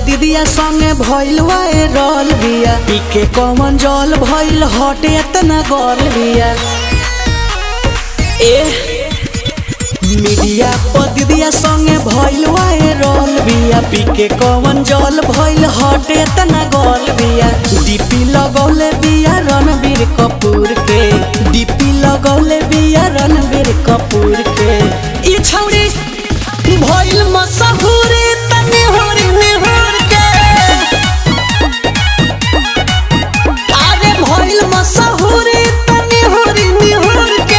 दीदिया संगे भइल वायरल बिया पीके कौन जल भइल हटे एतना गल बिया ए मीडिया पर दीदिया संगे भइल वायरल बिया पीके कौन जल भइल हटे एतना गल बिया डीपी लगौले बिया रणबीर कपूर के डीपी लगौले बिया रणबीर कपूर के ई छौरी भइल मशहूरी तनी होरी निहुर के अरे भइल मशहूरी तनी होरी निहुर के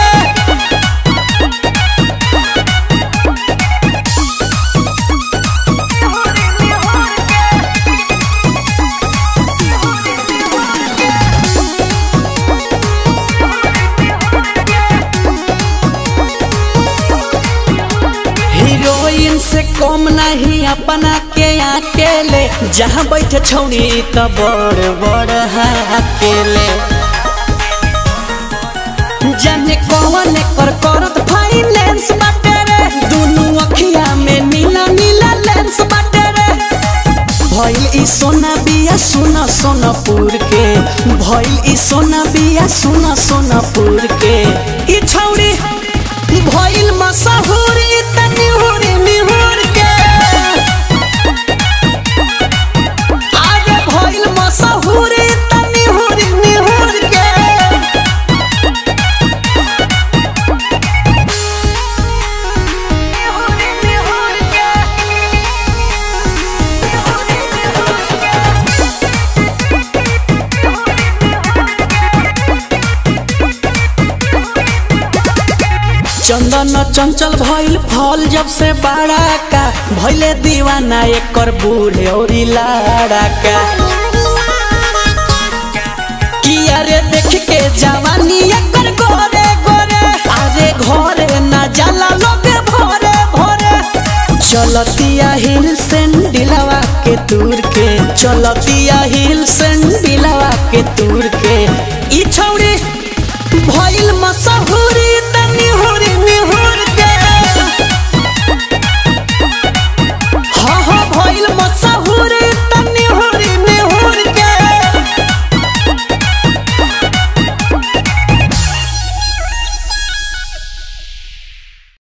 हीरोइन से कम नहीं अपना के अकेले जहाँ बैठे छौरी त बड़ बड़ अकेले जाने कौन कर करत फाइनेंस बाटे रे दुनु अखिया में नीला नीला लेंस बाटे रे भइल ई सोना बिया सोना सोनापुर के भइल ई सोना बिया सोना सोनापुर के ई छौरी भइल मशहूरी तनी हुरी निहुर के आगे भइल मशहूरी तनी हुरी निहुर के चंदन चंचल भइल फल जब से बड़ा का भइले दीवाना एकर बूढ़े और लाड़ा का किया रे देख के जवानी एकर गोरे गोरे अरे घरे ना जाला लोगे भरे भरे चलतिया हिल सेंडिलवा के दूर के चलतिया हिल सेंडिलवा के दूर के ई छौरी भइल मशहूरी